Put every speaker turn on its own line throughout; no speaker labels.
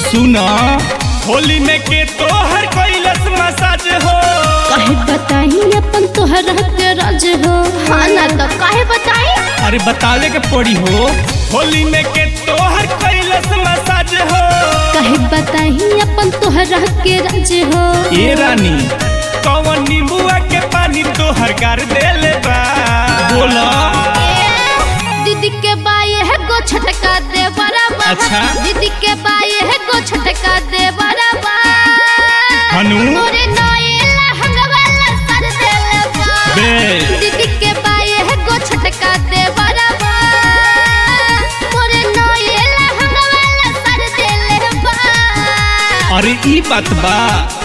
सुना होली में के तोहर कैलस मसाज हो
काहे बताई अपन तोहरा के राज हो हाँ ना तो काहे बताई
अरे बतावे के पड़ी हो होली में के तोहर कैलस मसाज हो
काहे बताई अपन तोहरा के राज हो
ए रानी कौन नींबुआ के पानी तोहर गार देले बा बोला
दीदी के बाये है गो छटका दे बराबर
अच्छा।
दीदी के बाये है गो छटका दे बराबर
हनु?
मोरे नए लहंगा वाला सर देले बा
बे।
दीदी के बाये है गो छटका दे बराबर मोरे नए लहंगा वाला सर देले बा
अरे ई बात बा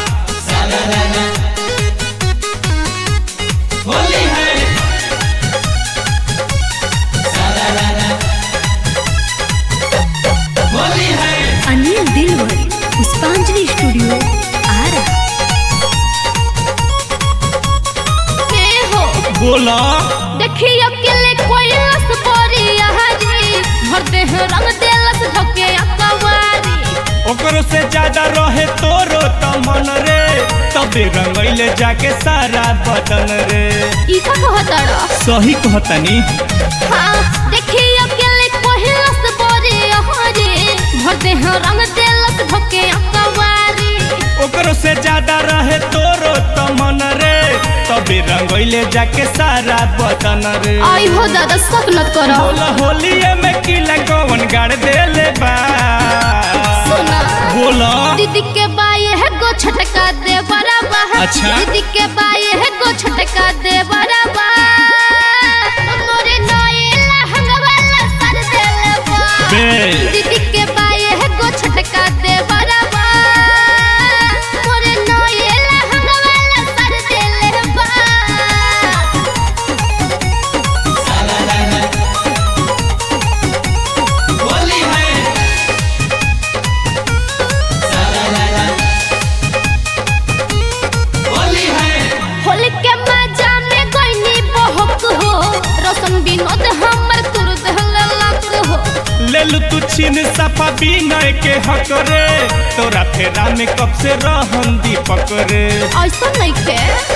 अनिल दिलवर पुष्पांजलि स्टूडियो आरा के हो
बोला
देखी अकेले कोई रस बोरी हाजी भर देह रंग देलस धके अकवारी
ओकरो से ज्यादा रहे तोरो त मन रे तबे रंगैले जाके सारा बदन रे
ई का कहतड़ा
सही कहतनी
हाँ देखी अकेले कोई रस बोरी हाजी भर देह रंग देलस धके अकवारी
ओकरो से ज्यादा रहे तोरो त मन रे तबे रंगैले जाके सारा बदन रे
आई हो दादा सब न करो
बोला होलिए में किला कौन गाड़ देले बा
सुना
बोला
दीदी के बाये है गो छटका दे बराबर
अच्छा।
दीदी के बाये है गो छटका दे बराबर मोरे नए लहंगा वाला सर देले बा
बे।
दीदी के बाये है गो छटका दे बराबर मोरे नए लहंगा वाला सर देले बा होली के मजा में गईनी बहक हो रसन विनोद हमर तुर दहलक हो
लेलु तू छीन सफा बिनय के हक रे तोरा फेरा में कब से रहन दीपक रे
ऐसा नहीं के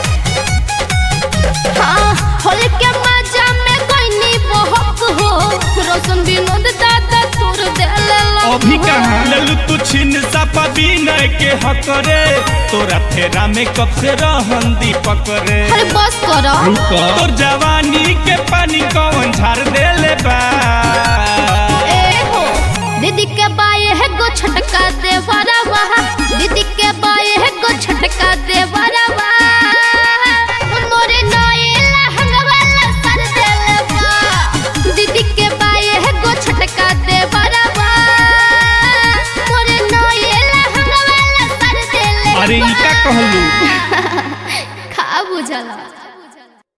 हाँ होली के मजा में गईनी बहक हो रसन विनोद दादा तुर दहलक
अभी कहाँ लेलु तू छीन सफा बिनय के हक रे तोरा फेरा में कब से रहन दीपक रे
अरे बस करो
तोर जवानी के पानी कौन झाड़ देले बा
ए हो दीदी के बाये है गो छटका दे बराबा दीदी के बाये है गो छटका दे बराबा मोरे नए लहंगा वाला सर देले बा दीदी के बाये है गो छटका दे बराबा मोरे नए लहंगा वाला सर देले
अरे ई का कहलू